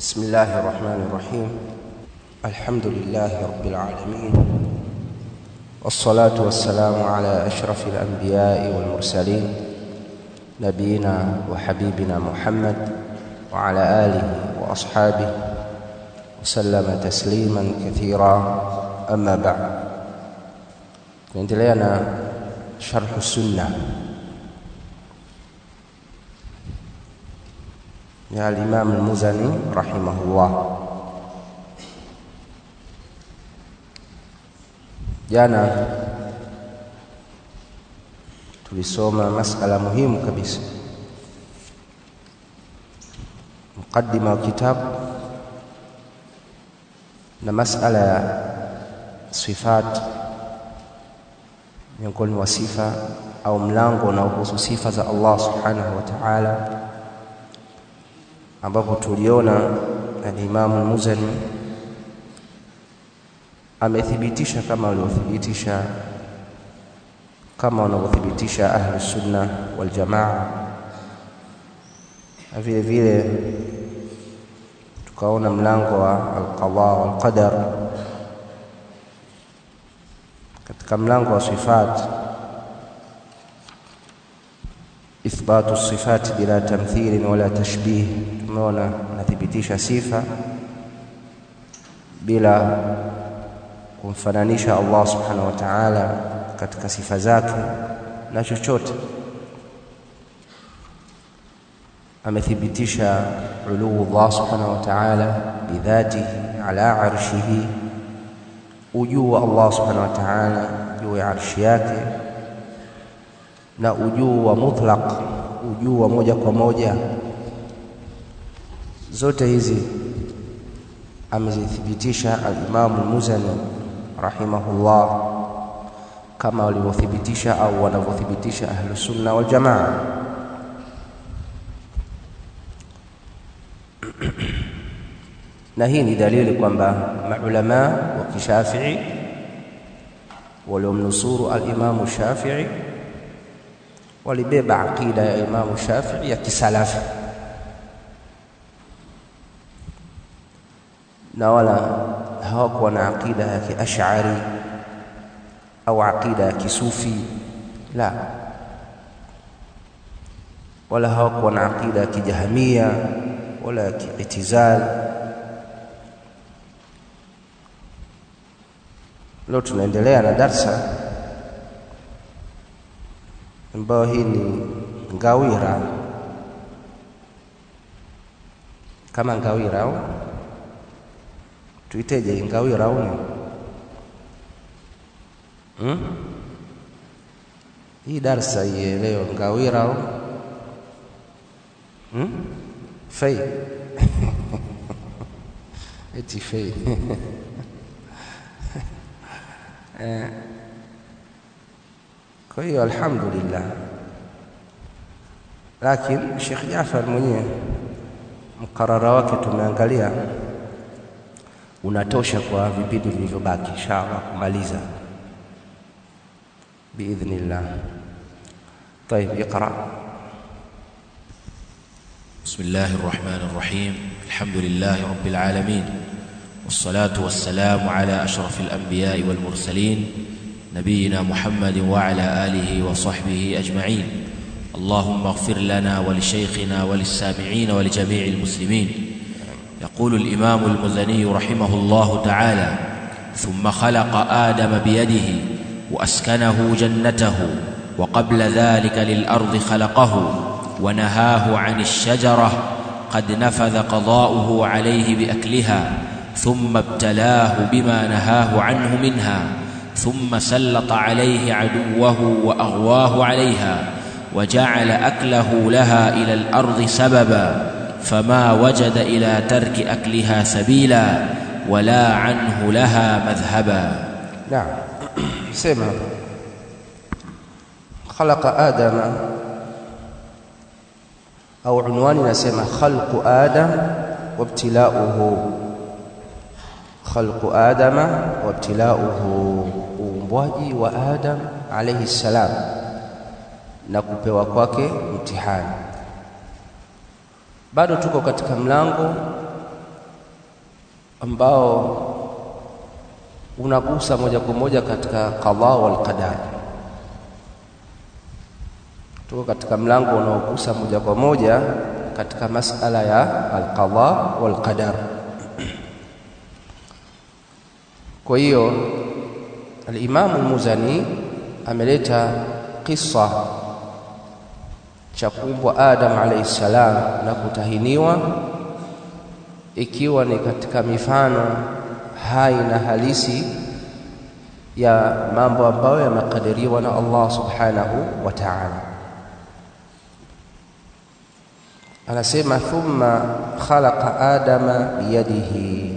بسم الله الرحمن الرحيم الحمد لله رب العالمين والصلاة والسلام على أشرف الأنبياء والمرسلين نبينا وحبيبنا محمد وعلى آله وأصحابه وسلم تسليما كثيرا أما بعد نendelea na sharhu sunna ya al-Imam al-Muzani rahimahullah. Jana tulisoma masala muhimu kabisa, mukaddima wa kitabu na masala ya sifat miongoni mwa sifa au mlango unaohusu sifa za Allah subhanahu wa ta'ala ambapo tuliona al-Imam al-Muzani amethibitisha kama waliothibitisha kama wanavyothibitisha ahlu sunna wal jamaa na vile vile tukaona mlango wa al-qada wal qadar katika mlango wa sifat ithbatu sifati bila tamthili wala tashbih tumeona nathibitisha sifa bila kumfananisha Allah subhanahu wa ta'ala katika sifa zake na chochote amethibitisha uluu Allah subhanahu wa ta'ala bidhatihi ala arshihi ujuu wa Allah subhanahu wa ta'ala juu ya arshi yake na ujuu wa mutlaq ujuu wa moja kwa moja zote hizi amezithibitisha al-Imam al-Muzani rahimahullah kama walivyothibitisha au wanavyothibitisha ahlu sunna wal jamaa na hii ni dalili kwamba maulama wa kishafii waliomnusuru al-Imam Shafi'i walibeba aqida ya Imam Shafi'i ya kisalafi na wala hawakuwa na aqida ya kiash'ari au aqida ya kisufi la wala hawakuwa na aqida ya kijahamia wala ya kiitizal leo tunaendelea na darsa ambayo hii ni ngawira kama ngawira au tuiteje ngawira au ni hmm? hii darsa hii leo ngawira au hmm? fei eti fei eh. kwa hiyo alhamdulillah lakini Sheikh Jafar mwenyewe mkarara wake tumeangalia unatosha kwa vipindi vilivyobaki inshallah kumaliza biidhnillah طيب اقرا بسم الله الرحمن الرحيم الحمد لله رب العالمين والصلاة والسلام على أشرف الأنبياء والمرسلين نبينا محمد وعلى آله وصحبه أجمعين اللهم اغفر لنا ولشيخنا وللسامعين ولجميع المسلمين يقول الإمام المزني رحمه الله تعالى ثم خلق آدم بيده وأسكنه جنته وقبل ذلك للأرض خلقه ونهاه عن الشجرة قد نفذ قضاؤه عليه بأكلها ثم ابتلاه بما نهاه عنه منها ثم سلط عليه عدوه واغواه عليها وجعل اكله لها الى الارض سببا فما وجد الى ترك اكلها سبيلا ولا عنه لها مذهبا نعم سمع خلق ادم او عنوان نسمى خلق ادم وابتلاؤه khalqu adama wa ibtilauhu uumbwaji wa adam alayhi salam na kupewa kwake mtihani bado tuko katika mlango ambao unagusa moja kwa moja katika qadha wal qadar. Tuko katika mlango unaogusa moja kwa moja katika masala ya alqadha wal qadar. Kwa hiyo Al-Imamu Al-Muzani ameleta kisa cha kuumbwa Adam alayhi salam na kutahiniwa, ikiwa ni katika mifano hai na halisi ya mambo ambayo yamekadiriwa na Allah subhanahu wa ta'ala. Anasema thumma khalaqa adama biyadihi,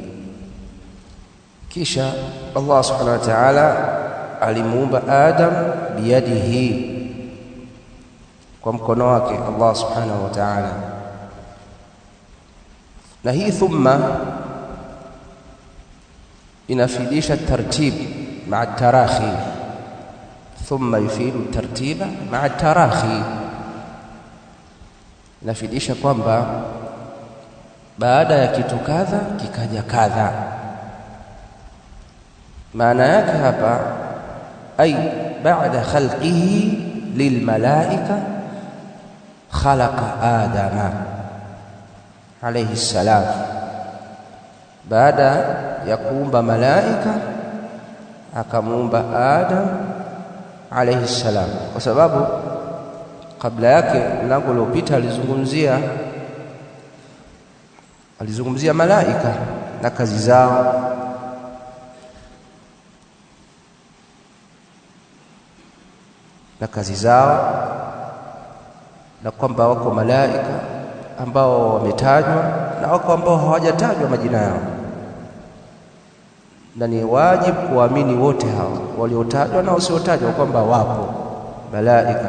kisha Allah subhanahu wa ta'ala alimuumba Adam biyadihi kwa mkono wake Allah subhanahu wa ta'ala. Na hii thumma inafidisha tartib maa tarakhi, thumma yufidu tartiba maa tarakhi, inafidisha kwamba baada ya kitu kadha kikaja kadha. Maana yake hapa ay ba'da khalqihi lilmalaika khalaqa adama alayhi salam, baada ya kuumba malaika akamuumba Adam alayhi salam, kwa sababu kabla yake mlango uliopita alizungumzia alizungumzia malaika na kazi zao na kazi zao na kwamba wako malaika ambao wametajwa na wako ambao hawajatajwa majina yao, na ni wajibu kuamini wote hao waliotajwa na wasiotajwa kwamba wapo malaika.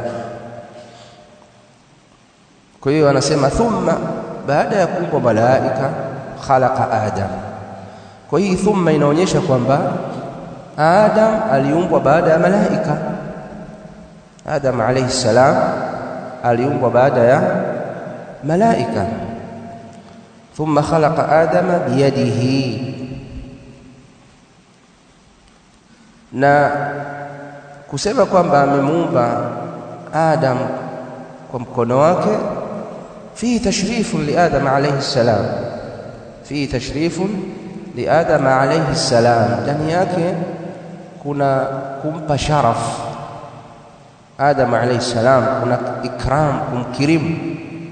Kwa hiyo anasema thumma, baada ya kuumbwa malaika khalaqa Adam. Kwa hii thumma inaonyesha kwamba Adam aliumbwa baada ya malaika. Adam alayhi salam aliumbwa baada ya malaika. Thumma khalaqa adama biyadihi, na kusema kwamba amemuumba Adam kwa mkono wake, fihi tashrifun li Adam alayhi salam, fihi tashrifun li Adam alayhi salam, ndani yake kuna kumpa sharaf Adam alayhi salam, kuna ikram, kumkirimu.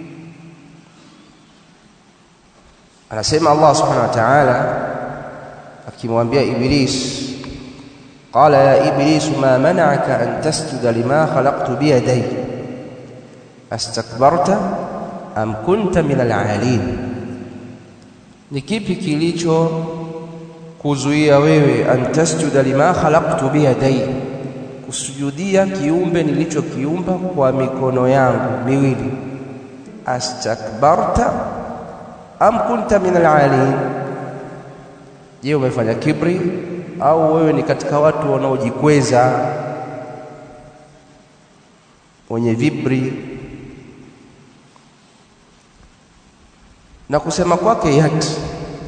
Anasema Allah subhanahu wa ta'ala akimwambia Iblis, qala ya Iblis ma mana'aka an tasjuda lima khalaqtu biyadayya astakbarta am kunta min al-'alin, ni kipi kilicho kuzuia wewe an tasjuda lima khalaqtu biyadayya kusujudia kiumbe nilichokiumba kwa mikono yangu miwili. Astakbarta am kunta min alalin, je, umefanya kibri au wewe ni katika watu wanaojikweza wenye vibri? Na kusema kwake yati,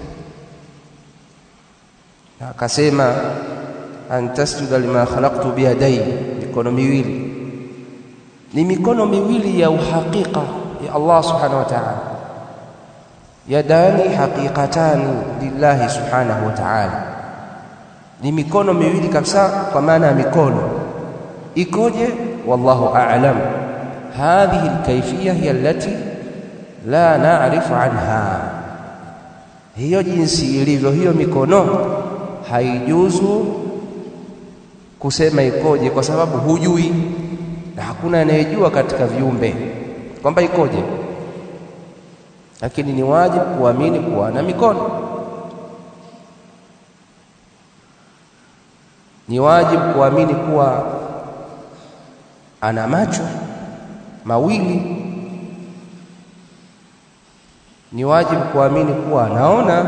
na akasema an tasjuda lima khalaqtu biyadai, mikono miwili ni mikono miwili ya uhakika ya Allah subhanahu wa ta'ala, yadani haqiqatani lillahi subhanahu wa ta'ala, ni mikono miwili kabisa, kwa maana ya mikono ikoje, wallahu a'lam. Hadhihi alkayfiyya hiya allati la na'rifu anha, hiyo jinsi ilivyo hiyo mikono haijuzu kusema ikoje, kwa sababu hujui na hakuna anayejua katika viumbe kwamba ikoje, lakini ni wajibu kuamini kuwa na mikono, ni wajibu kuamini kuwa ana macho mawili, ni wajibu kuamini kuwa anaona.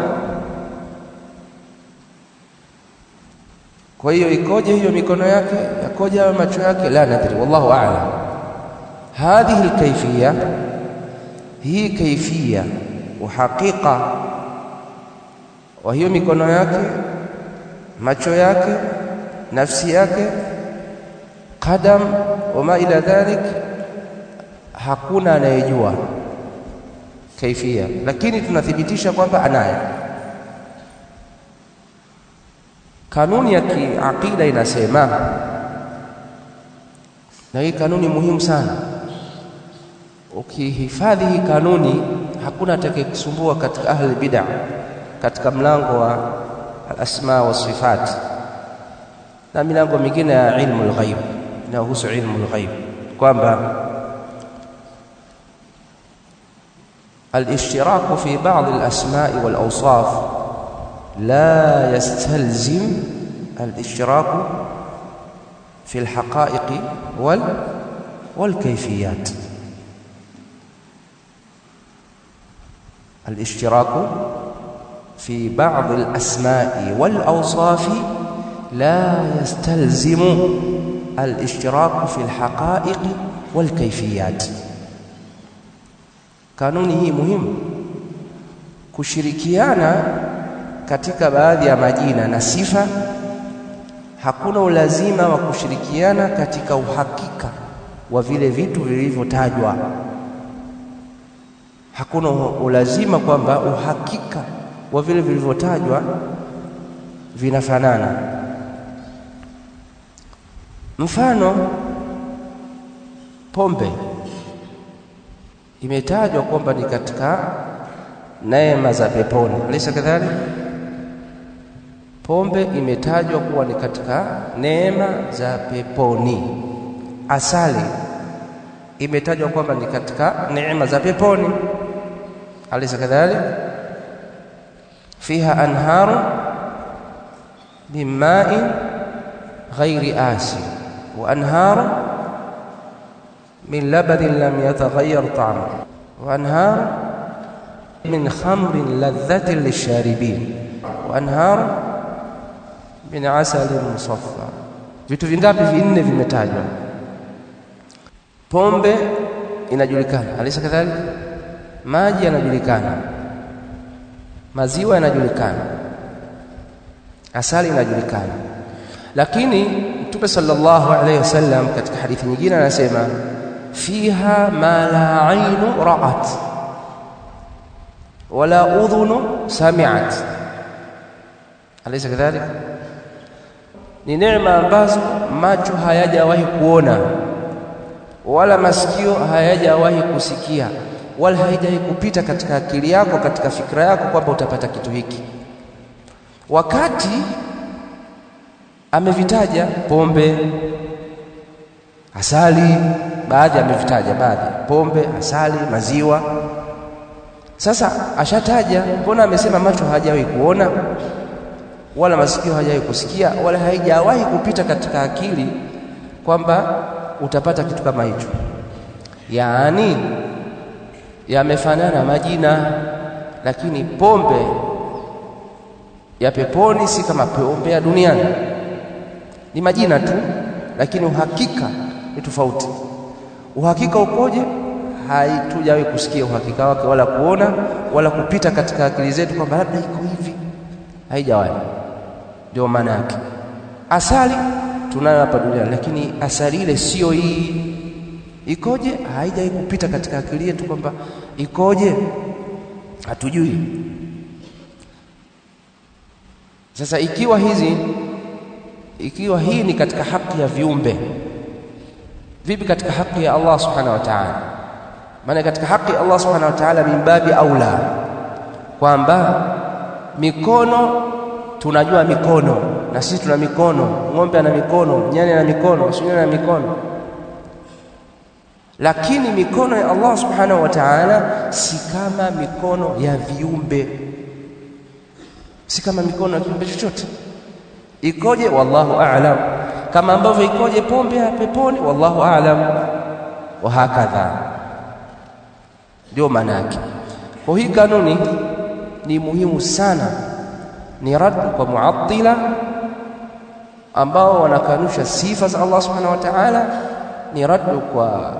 Kwa hiyo ikoje hiyo mikono yake, yakoje hayo macho yake? La nadri, wallahu a'lam. Hadhihi alkayfiyya, hii kayfiyya uhakika wa hiyo mikono yake, macho yake, nafsi yake, qadam wama ila dhalik, hakuna anayejua kaifia, lakini tunathibitisha kwamba anayo. Kanuni ya kiaqida inasema, na hii kanuni muhimu sana. Ukihifadhi hii kanuni, hakuna atakayekusumbua katika ahli bid'a, katika mlango wa al-asma wa sifat na milango mingine ya ilmu al-ghaib inayohusu ilmu al-ghaib, kwamba al-ishtiraku fi ba'd al-asma'i wal-awsaf la yastalzim al-ishtiraku fi al-haqa'iq wal wal-kayfiyat. al-ishtiraku في بعض الأسماء والأوصاف لا يستلزم الاشتراك في الحقائق والكيفيات kanuni hii muhimu kushirikiana katika baadhi ya majina na sifa hakuna ulazima wa kushirikiana katika uhakika wa vile vitu vilivyotajwa hakuna ulazima kwamba uhakika wa vile vilivyotajwa vinafanana. Mfano, pombe imetajwa kwamba ni katika neema za peponi, alisa kadhalika. Pombe imetajwa kuwa ni katika neema za peponi. Asali imetajwa kwamba ni katika neema za peponi, alisa kadhalika fiha anharu min ma'in ghairi asin wa anharu min labanin lam yataghayyar ta'muhu wa anharu min khamrin ladhatin lisharibin wa anharu min asalin musaffa. Vitu vingapi? Vinne vimetajwa. Pombe inajulikana, alisa kadhalika. Maji yanajulikana maziwa yanajulikana, asali inajulikana. Lakini Mtume sallallahu alaihi wasallam katika hadithi nyingine anasema fiha ma la ainu ra'at wala udhunu sami'at, alaysa kadhalik? Ni neema ambazo macho hayajawahi kuona wala masikio hayajawahi kusikia wala haijawahi kupita katika akili yako katika fikra yako kwamba utapata kitu hiki. Wakati amevitaja pombe, asali, baadhi amevitaja baadhi, pombe, asali, maziwa. Sasa ashataja, mbona amesema macho hajawahi kuona wala masikio hajawahi kusikia wala haijawahi kupita katika akili kwamba utapata kitu kama hicho, yaani yamefanana majina, lakini pombe ya peponi si kama pombe ya duniani. Ni majina tu, lakini uhakika ni tofauti. Uhakika ukoje? Haitujawahi kusikia uhakika wake wala kuona wala kupita katika akili zetu kwamba labda iko hivi, haijawahi. Ndio maana yake. Asali tunayo hapa duniani, lakini asali ile sio hii ikoje haijawahi kupita katika akili yetu kwamba ikoje, hatujui. Sasa ikiwa hizi ikiwa hii ni katika haki ya viumbe, vipi katika haki ya Allah subhanahu wa ta'ala? Maana katika haki ya Allah subhanahu wa ta'ala min babi aula, kwamba mikono tunajua mikono, na sisi tuna mikono, ng'ombe ana mikono, nyani ana mikono, sungura ana mikono lakini mikono ya Allah subhanahu wa ta'ala si kama mikono ya viumbe, si kama mikono ya kiumbe chochote. Ikoje? Wallahu a'lam. Kama ambavyo ikoje pombe ya peponi, wallahu a'lam, wa hakadha. Ndio maana yake. Kwa hii kanuni ni muhimu sana, ni rad kwa muattila ambao wanakanusha sifa za Allah subhanahu wa ta'ala, ni rad kwa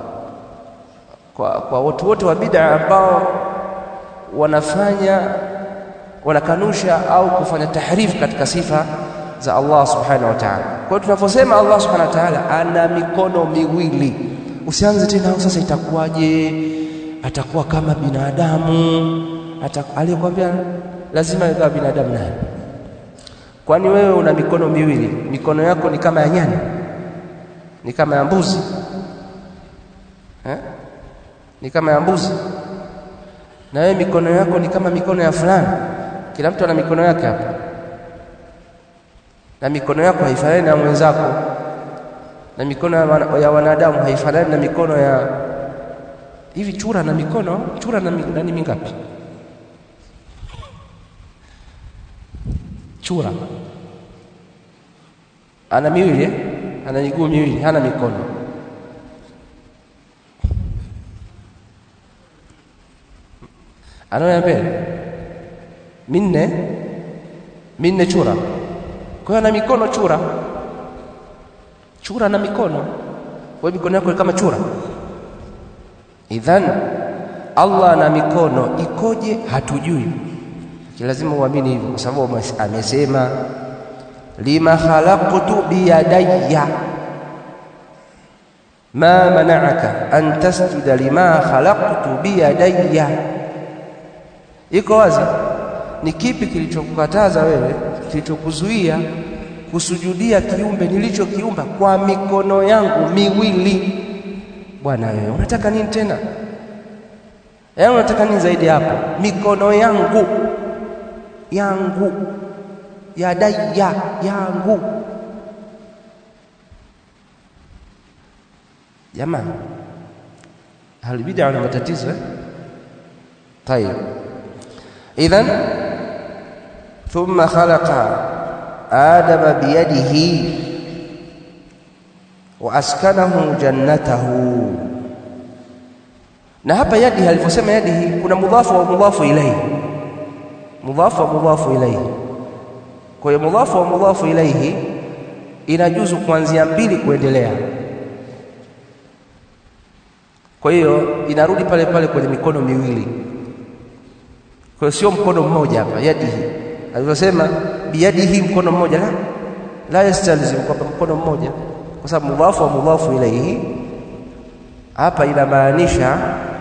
kwa, kwa watu wote wa bid'a ambao wanafanya wanakanusha au kufanya tahrifu katika sifa za Allah subhanahu wa ta'ala. Kwa hiyo tunaposema Allah subhanahu wa ta'ala ana mikono miwili, usianze tena sasa, itakuwaje? Atakuwa kama binadamu? Aliyekwambia lazima awe kama binadamu naye? Kwani wewe una mikono miwili, mikono yako ni kama ya nyani, ni kama ya mbuzi eh? ni kama ya mbuzi, na wewe mikono yako ni kama mikono ya fulani. Kila mtu ana mikono yake hapa, na mikono yako haifanani na mwenzako, na mikono ya wanadamu haifanani na mikono ya hivi. Chura na mikono chura na nani mingapi? Chura ana miwili eh? ana miguu miwili, hana mikono. Anaona mbele minne minne, chura. Kwa hiyo ana mikono chura, chura na mikono. Kwa hiyo mikono yako kama chura. Idhan Allah na mikono ikoje? Hatujui, lazima uamini hivyo, kwa sababu amesema lima khalaqtu biyadayya ma mana'aka an tasjuda lima khalaqtu biyadayya. Iko wazi, ni kipi kilichokukataza wewe, kilichokuzuia kusujudia kiumbe nilichokiumba kwa mikono yangu miwili? Bwana wewe unataka nini tena? Yaani unataka nini zaidi hapo? Mikono yangu yangu yadaya yangu. Jamaa, ahlulbidaa wana matatizo eh? Tayib, idhan thumma khalaqa adama biyadihi wa askanahu jannatahu. Na hapa yadihi, alivyosema yadihi, kuna mudhafu wa mudhafu ilaihi, mudhafu wa mudhafu ilaihi kwa hiyo mudhafu wa mudhafu ilaihi inajuzu kuanzia mbili kuendelea. Kwa hiyo inarudi pale pale kwenye mikono miwili. Kwa hiyo sio mkono mmoja hapa, yadihi alivyosema biyadihi, mkono mmoja la la yastalzim kwamba mkono mmoja, kwa sababu mudhafu wa mudhafu ilaihi hapa inamaanisha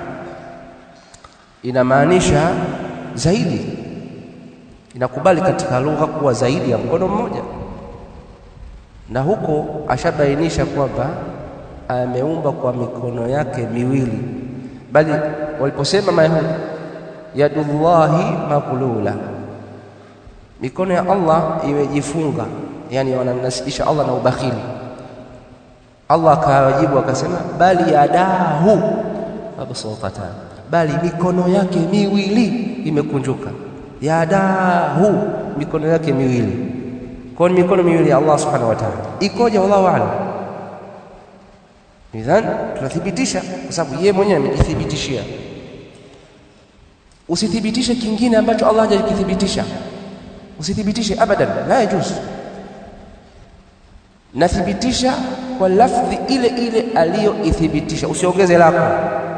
inamaanisha zaidi inakubali katika lugha kuwa zaidi ya mkono mmoja, na huko ashabainisha kwamba ameumba kwa mikono yake miwili, bali waliposema Mayahudi yadullahi maglula, mikono ya Allah imejifunga, yani wanamnasibisha Allah na ubakhili. Allah akawajibu akasema, bali yadahu mabsuutatan, bali mikono yake miwili imekunjuka yadahu mikono yake miwili. Kwa ni mikono miwili ya Allah subhanahu wa ta'ala. Ikoje? Wallahu a'lam. Idhan tunathibitisha kwa sababu yeye mwenyewe amejithibitishia. Usithibitishe kingine ambacho Allah hajakithibitisha, usithibitishe abadan, la yajuz. Nathibitisha kwa lafdhi ile ile aliyoithibitisha, usiongeze lako.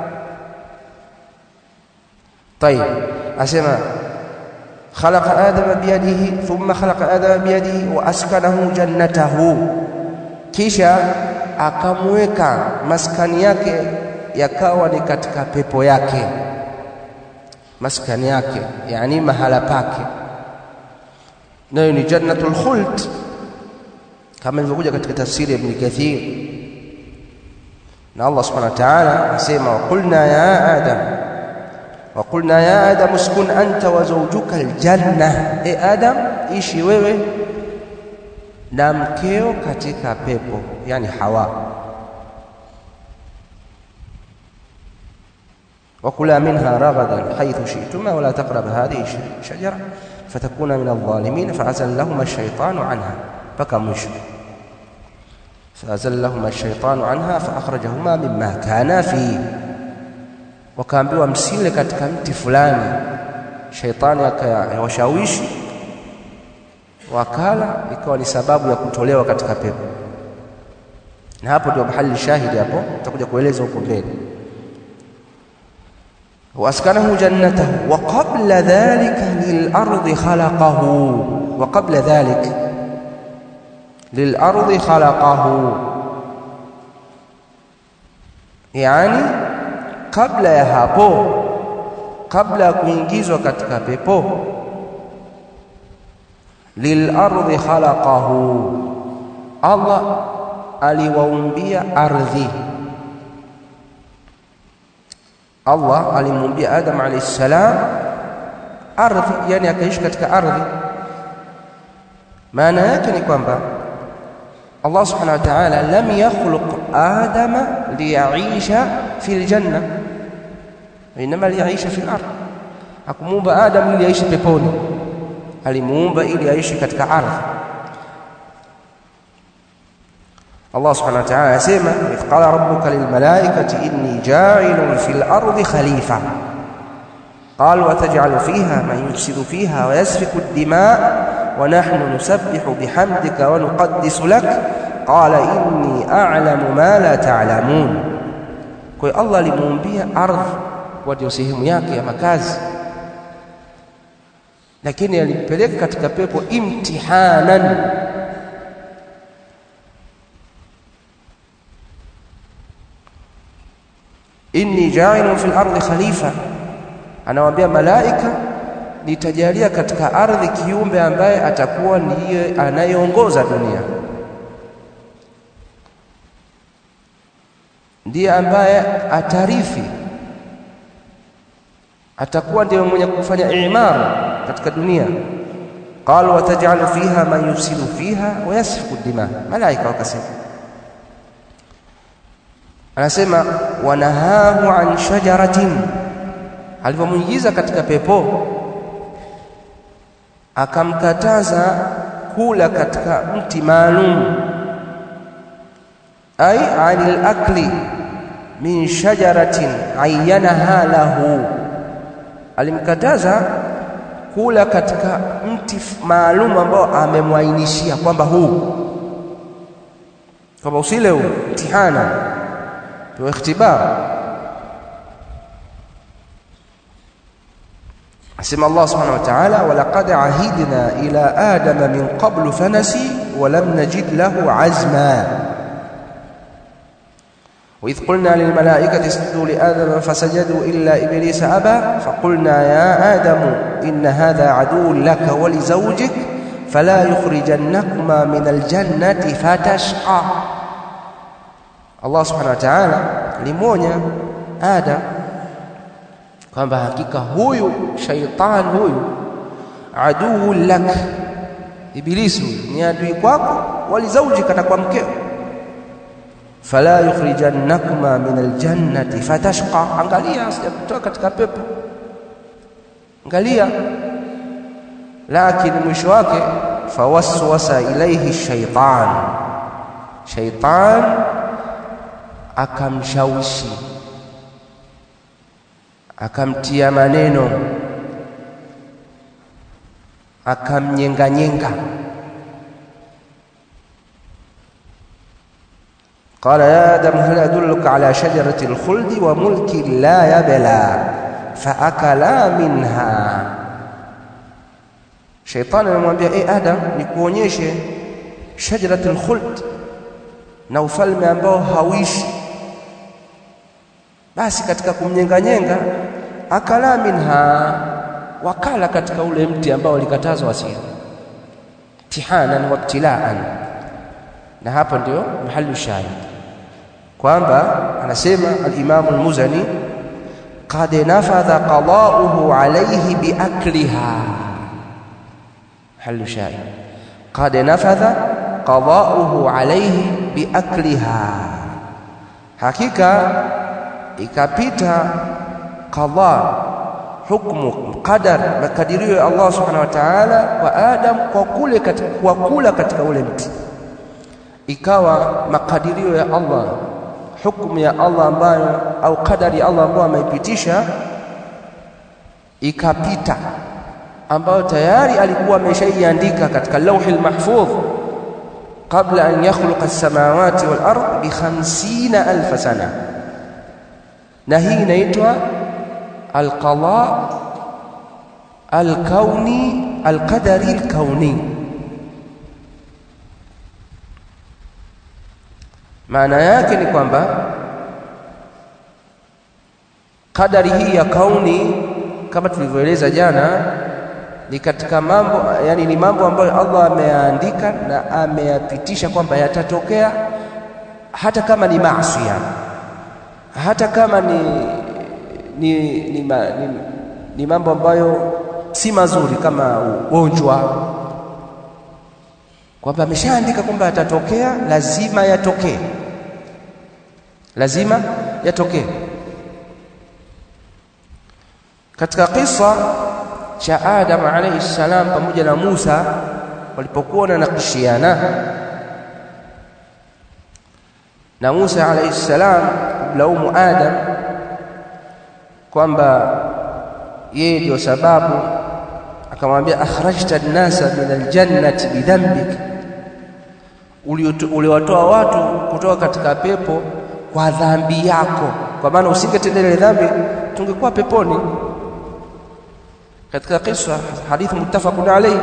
Tayib, asema khalaqa adama biyadihi thumma khalaqa adama biyadihi wa askanahu jannatahu, kisha akamweka maskani yake yakawa ni katika pepo yake, maskani yake yani mahala pake, nayo ni jannatul khuld, kama ilivyokuja katika tafsiri ya Ibn Kathir. Na Allah subhanahu wa ta'ala asema, wa qulna ya adam wa qulna ya adam uskun anta wa zawjuka aljanna, e Adam, ishi wewe na mkeo katika pepo, yani Hawa. wakula minha ragadan haithu shi'tuma wala taqraba hadhihi shajara fatakuna min adh-dhalimin faazallahuma ash-shaytanu anha, mpaka mwisho. faazallahuma ash-shaytanu anha faakhrajahuma mimma kana fihi wakaambiwa msile katika mti fulani, shaitani akawashawishi wakala, ikawa ni sababu ya kutolewa katika pepo. Na hapo ndio mahali shahidi, hapo tutakuja kueleza huko mbele. وأسكنه جنته وقبل ذلك للأرض خلقه وقبل ذلك للأرض خلقه يعني kabla ya hapo kabla ya kuingizwa katika pepo lilardi khalaqahu Allah aliwaumbia ardhi Allah alimuumbia Adam alayhi salam ardhi yani akaishi katika ardhi maana yake ni kwamba Allah subhanahu wa ta'ala lam yakhluq Adama liyaisha fil janna inma liyaisha fil ardh hakumuumba Adam ili aishi peponi alimuumba ili aishi katika ardhi Allah subhanahu wa ta'ala asema if qala rabbuka lil malaikati inni ja'ilun fil ardi khalifa قال وتجعل فيها من يفسد فيها ويسفك الدماء ونحن نسبح بحمدك ونقدس لك قال إني أعلم ما لا تعلمون kwa Allah alimuumbia ardhi kwa ndio sehemu yake ya makazi lakini alimpeleka katika pepo imtihanan inni ja'ilun fil ardi khalifa anawaambia malaika nitajalia katika ardhi kiumbe ambaye atakuwa ndiye anayeongoza dunia ndiye ambaye atarithi atakuwa ndiye mwenye kufanya imara katika dunia qalu watajalu fiha man yufsidu fiha wa yasfiku dima malaika wakasema anasema wanahahu an shajaratin alipomwingiza katika pepo akamkataza kula katika mti maalum ay anil akli min shajaratin ayyanaha lahu alimkataza kula katika mti maalum ambao amemwainishia kwamba huu kwamba usile huu mtihana wa ikhtibar asema Allah subhanahu wa ta'ala walaqad ahidna ila adama min qablu fanasi wa lam najid lahu azma وإذ قلنا للملائكة اسجدوا لآدم فسجدوا إلا إبليس أبى فقلنا يا آدم إن هذا عدو لك ولزوجك فلا يخرجنكما من الجنة فتشقى Allah subhanahu wa ta'ala limuonya Adam kwamba hakika huyu shaitan huyu aduu lak ibilisi ni adui kwako walizaujika na kwa mkeo fala yukhrijannakuma min aljannati fatashqa angalia asijakutoa katika pepo angalia lakini mwisho wake fawaswasa ilaihi shaitan shaitan akamshawishi akamtia maneno akamnyenganyenga قال يا آدم هل أدلك على شجرة الخلد وملك لا يبلى فأكلا منها شيطان anamwambia eh Adam nikuonyeshe shajaratul khuld na ufalme ambao hauishi basi katika kumnyenganyenga akala minha wakala katika ule mti ambao ulikatazwa wasili tihanan wabtilaan na hapo ndio mahali shahid kwamba anasema al-Imam al-Muzani qad nafadha qada'uhu alayhi biakliha mahali shahid qad nafadha qada'uhu alayhi biakliha hakika ikapita qada hukmu qadar makadirio ya Allah subhanahu wa ta'ala kwa Adam kwa kule katika kwa kula katika ule mti ikawa makadirio ya Allah hukumu ya Allah ambayo au kadari ya Allah ambayo ameipitisha ikapita ambayo tayari alikuwa ameshaiandika katika lauhi mahfudh qabla an yakhluqa as-samawati wal ard bi 50000 sana na hii inaitwa alqada alkauni alqadari alkauni maana yake ni kwamba kadari hii ya kauni kama tulivyoeleza jana ni katika mambo yani ni mambo ambayo Allah ameyaandika na ameyapitisha kwamba yatatokea hata kama ni maasi hata kama ni ni, ni, ma, ni, ni mambo ambayo si mazuri kama ugonjwa kwamba ameshaandika kwamba yatatokea lazima yatokee lazima yatokee katika kisa cha Adam alayhi salam pamoja na Musa walipokuwa wananakishiana na Musa alayhi salam kumlaumu Adam kwamba yeye ndio sababu akamwambia akhrajta an-nasa min al-jannati bidhanbik uliwatoa watu kutoka katika pepo kwa dhambi yako kwa maana usingetenda ile dhambi tungekuwa peponi katika kisa hadithi muttafaqun alayhi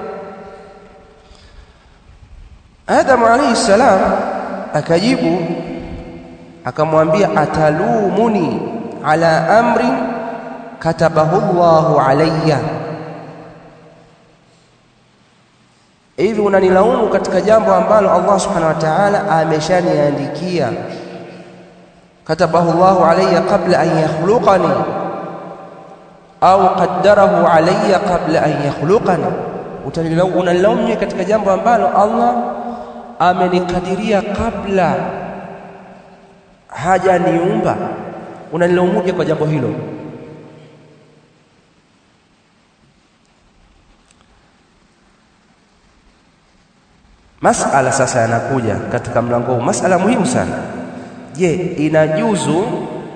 Adam alayhi salam akajibu akamwambia atalumuni ala amri katabahu Allahu alayya hivi unanilaumu katika jambo ambalo Allah subhanahu wa ta'ala ameshaniandikia katabahu Allahu alayya qabla an yakhluqani au qaddarahu alayya qabla an yakhluqani unanilaumu katika jambo ambalo Allah amenikadiria kabla hajaniumba unanilaumuje kwa jambo hilo masala sasa yanakuja katika mlango huu masala muhimu sana je inajuzu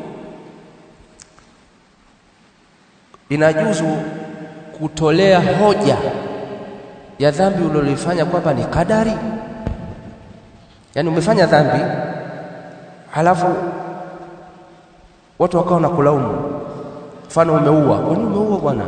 inajuzu kutolea hoja ya dhambi ulilofanya kwamba ni kadari yaani umefanya dhambi halafu watu wakawa na kulaumu mfano umeua kwa nini umeua bwana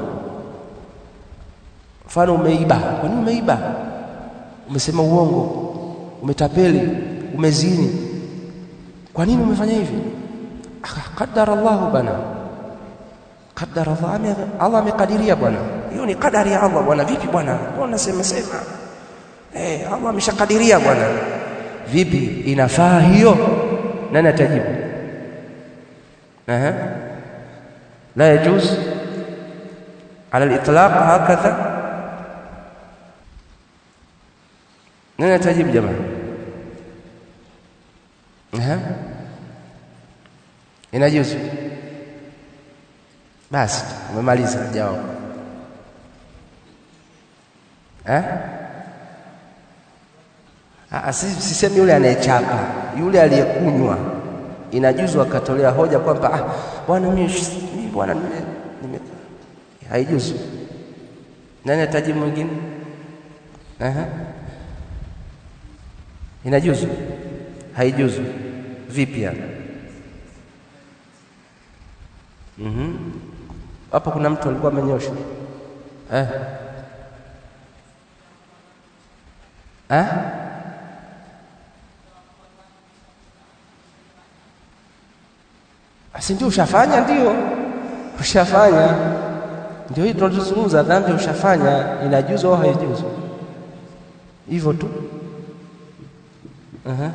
mfano umeiba kwa nini umeiba umesema uongo umetapeli umezini kwa nini umefanya hivi qaddara Allah bana qaddara Allah Allah amekadiria bwana hiyo ni kadari ya Allah bwana vipi bwana mbona unasema sema eh Allah ameshakadiria bwana vipi inafaa hiyo nani atajibu اها لا يجوز على الاطلاق هكذا nani atajibu jamaa اها inajuzu basi umemaliza jawabu eh ah sisemi yule anayechapa yule aliyekunywa inajuzu akatolea hoja kwamba ah bwana mimi bwana nime, nime haijuzu nani atajibu mwingine aha inajuzu haijuzu vipi yani mhm hapo kuna mtu alikuwa amenyosha eh eh si ndio ushafanya ndio ushafanya ndio hii tunazungumza dhambi ushafanya inajuzu au haijuzu hivyo tu uh-huh.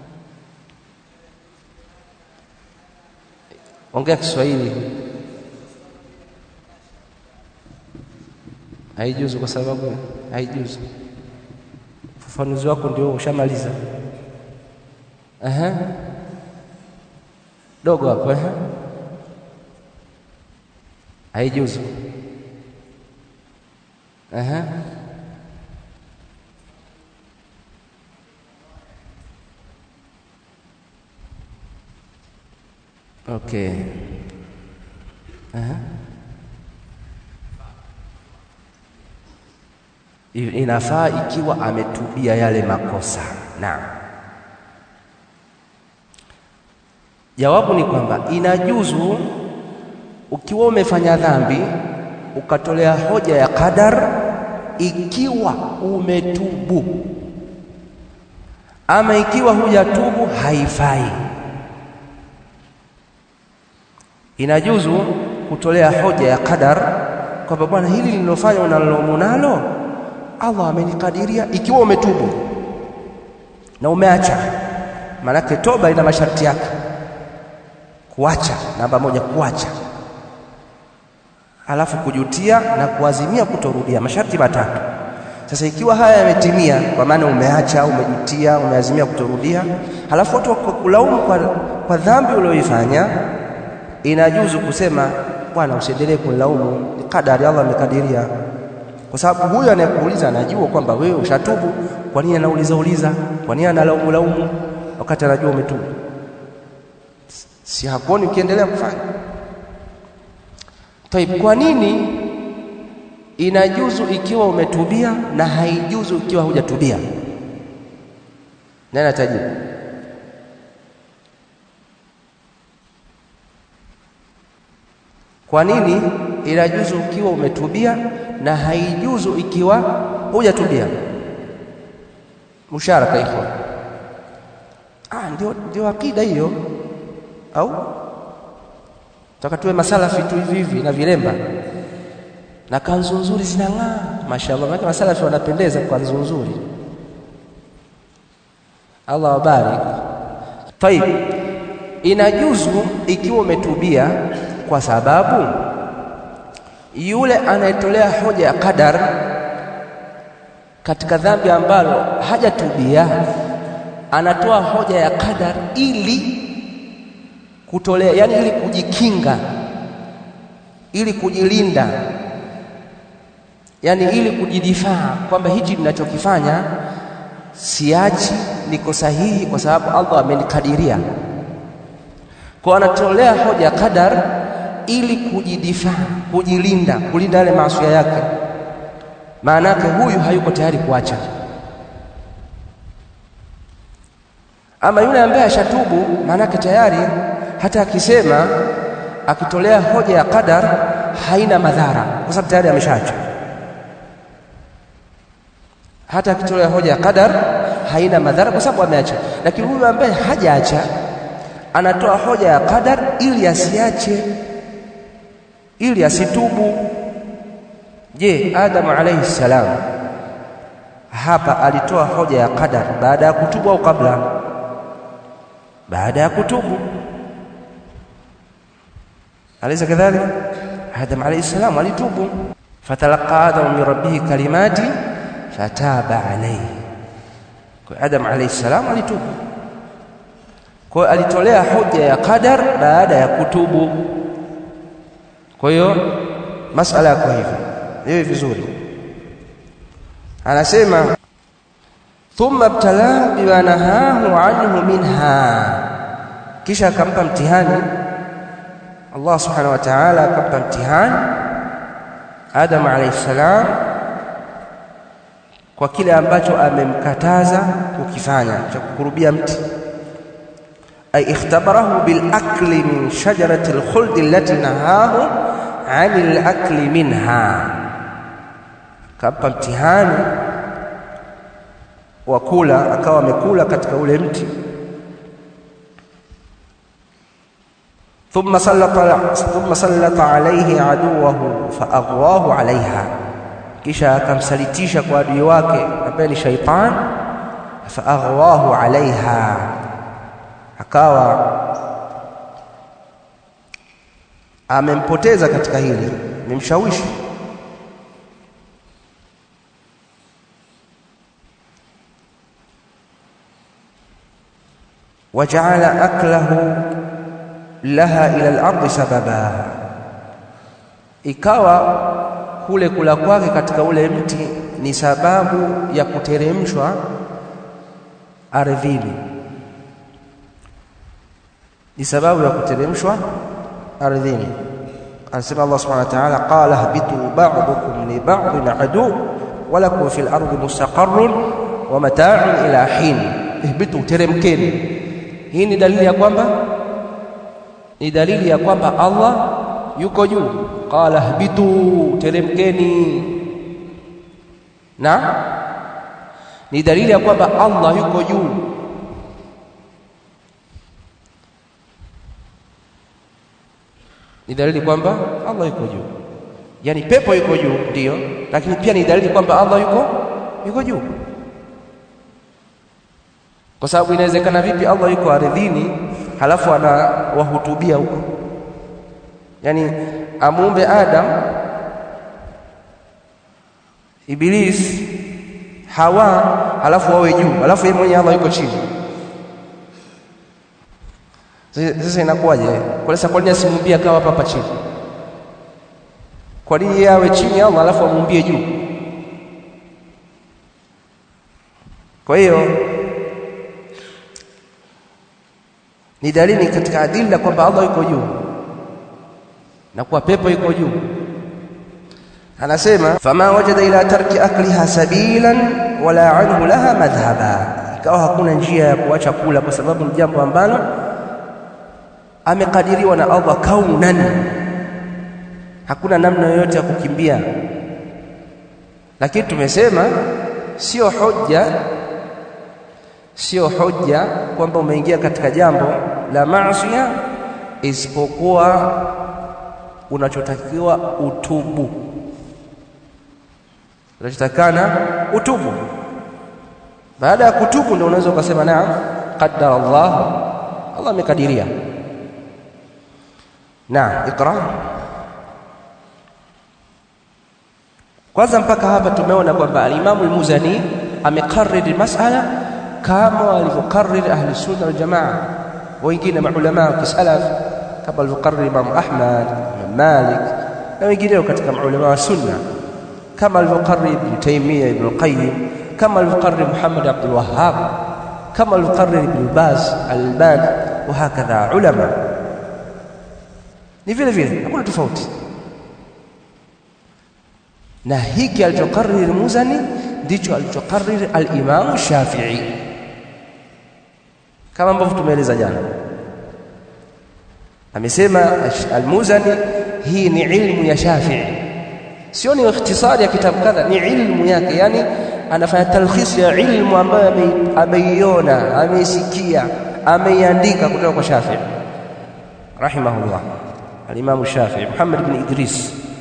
ongea Kiswahili haijuzu kwa sababu haijuzu ufafanuzi wako ndio ushamaliza uh-huh. dogo hapo eh haijuzu aha okay aha inafaa ikiwa ametubia yale makosa naam jawabu ni kwamba inajuzu ukiwa umefanya dhambi ukatolea hoja ya qadar ikiwa umetubu ama ikiwa hujatubu haifai inajuzu kutolea hoja ya qadar kwamba bwana hili lililofanya unalaumu nalo Allah amenikadiria ikiwa umetubu na umeacha maanake toba ina masharti yake kuacha namba moja kuacha alafu kujutia na kuazimia kutorudia masharti matatu sasa ikiwa haya yametimia kwa maana umeacha umejutia umeazimia kutorudia halafu watu wakulaumu kwa, kwa dhambi ulioifanya inajuzu kusema bwana usiendelee kunilaumu ni kadari Allah amekadiria kwa sababu huyo anayekuuliza anajua kwamba wewe ushatubu kwa nini anauliza uliza kwa nini analaumu laumu wakati anajua umetubu si hakuoni ukiendelea kufanya Taib, kwa nini inajuzu ikiwa umetubia na haijuzu ikiwa hujatubia? Nani atajibu? Kwa nini inajuzu ikiwa umetubia na haijuzu ikiwa hujatubia? Musharaka ikhwan. Ah, ndio ndio akida hiyo au Taka tuwe masalafi tu hivi hivi na vilemba na kanzu nzuri zinang'aa, mashaallah. Maana masalafi wanapendeza kwa kanzu nzuri. Allah wabarik. Tayib, inajuzu ikiwa umetubia, kwa sababu yule anayetolea hoja ya qadar katika dhambi ambalo hajatubia, anatoa hoja ya qadar ili kutolea yani ili kujikinga ili kujilinda yani ili kujidifaa kwamba hichi ninachokifanya siachi niko sahihi kwa sababu Allah amenikadiria kwa anatolea hoja qadar ili kujidifaa kujilinda kulinda yale maasi yake maana yake huyu hayuko tayari kuacha ama yule ambaye ashatubu maana yake tayari hata akisema akitolea hoja ya qadar haina madhara kwa sababu tayari ameshaacha hata akitolea hoja ya qadar haina madhara kwa sababu ameacha lakini huyu ambaye hajaacha anatoa hoja ya qadar ili asiache ili asitubu je Adamu alayhi salam hapa alitoa hoja ya qadar baada ya kutubu au kabla baada ya kutubu أليس كذلك؟ آدم عليه السلام alitubu فتلقى آدم من ربه كلمات فتاب عليه Adam alayhi salam alitubu kwa hiyo alitolea hoja ya qadar baada ya kutubu kwa hiyo masala yako hivi hiyo vizuri anasema thumma ibtalahu bima nahahu anhu minha kisha akampa mtihani Allah subhanahu wa ta'ala akampa mtihani Adam alayhi salam kwa kile ambacho amemkataza kukifanya cha kukurubia mti ay ikhtabarahu bil akli min shajarati al khuld allati nahahu anil akli minha kampa mtihani wa kula akawa amekula katika ule mti ثم سلط ثم سلط عليه عدوه فاغواه عليها kisha akamsalitisha kwa adui wake ambaye ni shaitan faaghwahu alaiha akawa amempoteza katika hili amemshawishi waja'ala aklahu laha ila al-ardi sababa ikawa kule kula kwake katika ule mti ni sababu ya kuteremshwa ardhini ni sababu ya kuteremshwa ardhini anasema Allah subhanahu wa ta'ala qala habitu ba'dukum li ba'din adu wa lakum fil ardi mustaqarrun wa mata'un ila hin ihbitu teremkeni hii ni dalili ya kwamba ni dalili ya kwamba Allah yuko juu qala hbitu teremkeni na ni dalili ya kwamba Allah yuko juu ni dalili kwamba Allah yuko juu yani pepo yuko juu ndiyo lakini pia ni dalili kwamba Allah yuko yuko juu kwa sababu inawezekana vipi Allah yuko ardhini halafu anawahutubia huko yani amuumbe Adam Iblis Hawa halafu wawe juu halafu yeye mwenyewe Allah yuko chini sasa inakuwaje kwa sasa kwa nini asimuumbie akawa hapa hapa chini kwa nini yeye awe chini Allah halafu amuumbie juu kwa hiyo ni dalili katika adilla kwamba Allah yuko juu na kuwa pepo yuko juu anasema fama wajada ila tarki akliha sabilan wala anhu laha madhhaba ikawa hakuna njia ya kuacha kula kwa sababu ni jambo ambalo amekadiriwa na Allah kaunan hakuna namna yoyote ya kukimbia lakini tumesema sio hoja sio hoja kwamba umeingia katika jambo la maasiya isipokuwa unachotakiwa utubu unachotakana utubu baada ya kutubu ndio unaweza ukasema naam qaddara Allah Allah amekadiria naam ikra kwanza mpaka hapa tumeona kwamba al-Imam al-Muzani amekariri masala kama walivyokariri ahli sunna wal jamaa wengine maulama wa kisalaf kama alivyokariri Imam Ahmad Imam Malik na wengineo katika maulama wa sunna kama alivyokariri Ibn Taymiyyah Ibn Qayyim kama alivyokariri Muhammad Abdul Wahhab kama alivyokariri Ibn Baz Al-Albani wa hakadha ulama ni vile vile hakuna tofauti na hiki alichokariri Muzani ndicho alichokariri al-Imam Shafi'i kama ambavyo tumeeleza jana amesema al-Muzani hii ni ilmu ya Shafi'i sio ni ikhtisari ya kitabu kadha ni ilmu yake yani anafanya talkhis ya ilmu ambayo ameiona ameisikia ameiandika kutoka kwa Shafi'i rahimahullah al-Imam Shafi'i Muhammad bin Idris